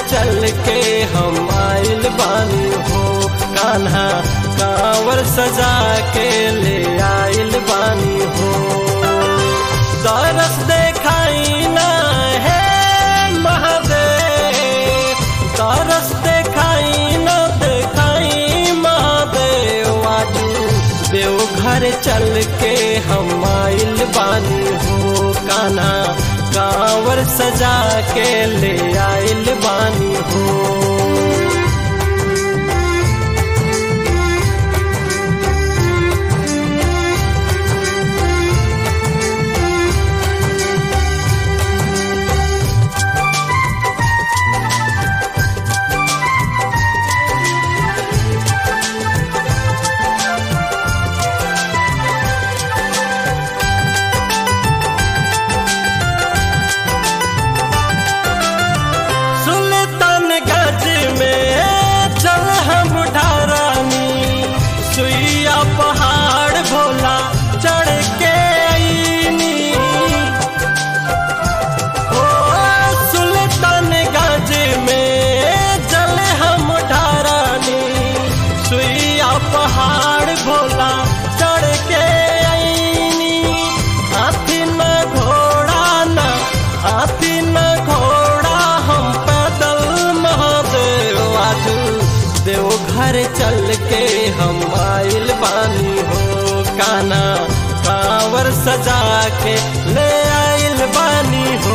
चल के हम आइल बानी हो कान्हा कांवर सजा के ले आइल बानी हो दरस देखाई ना है महादेव दरस देखाई ना देखाई महादेव आजू देवघर चल के हम आइल बानी हो काना कांवर सजा के ले आइल बानी हो सुल्तानगंज में चल हम ढारानी सुइया पहाड़ भोला चढ़ के आईनी ओ सुल्तानगंज में चल हम ढारानी सुइया पहाड़ भोला चढ़ के आईनी हाथी न घोड़ा न हाथी न घोड़ा हम पैदल महादेव आजू देवघर चल के हम आइल बानी हो काना कांवर सजा के ले आइल बानी हो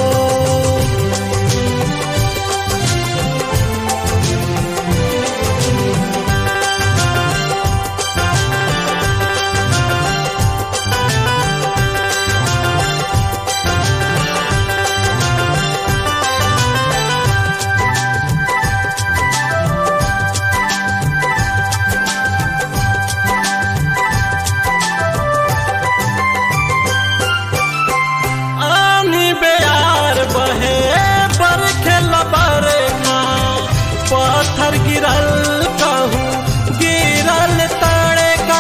आनी बेयार बहे बरखे बरखा पत्थर गिरल कहूँ गिरल तड़का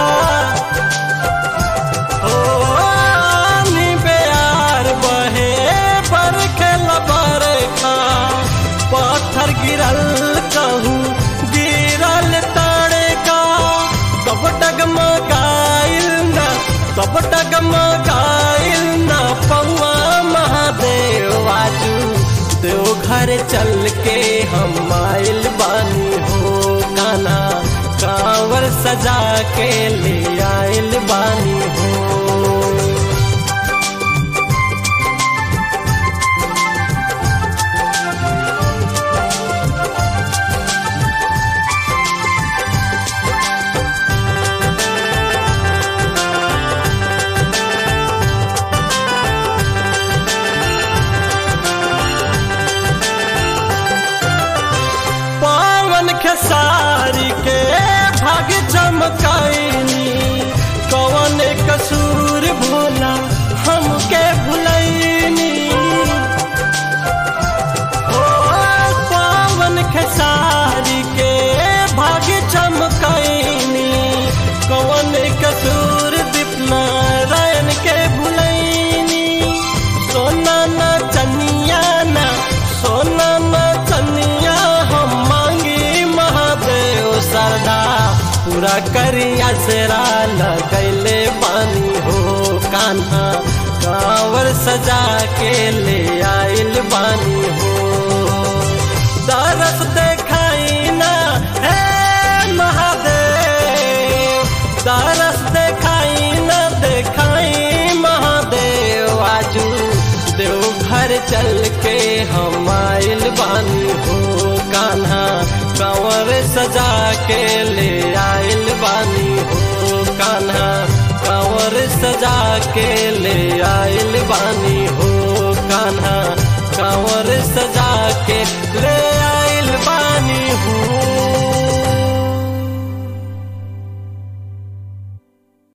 ओ आनी बेयार बहे बरखे बरखा पत्थर गिरल कहूँ गिरल तड़का तब डगमगाइल ना तब डगमगाइल ना पौआ महादेव आजू देवघर चल के हम आइल बानी हो काना कांवर सजा के ले आइल बानी हो पावन खेसारी के भाग चमकाइनी कवन कसूर भोला हमके भुलैनी ओ पावन खेसारी के भाग चमकाइनी कवन कसूर दीपनारायण के भुलैनी सोना न चनिया न सोना न चनिया हम मांगी महादेव सरदा पूरा करिया सेरा लगैले बानी हो कान्हा कांवर सजा के ले आइल बानी हो दरस देखाई ना हे महादेव दरस देखाई ना देखाई महादेव आजू देवघर चल के हम आइल बानी हो कान्हा कंवर सजा के ले आइल बानी हो कान्हा कंवर सजा के ले आइल बानी हो कान्हा कंवर सजा के ले आइल बानी हो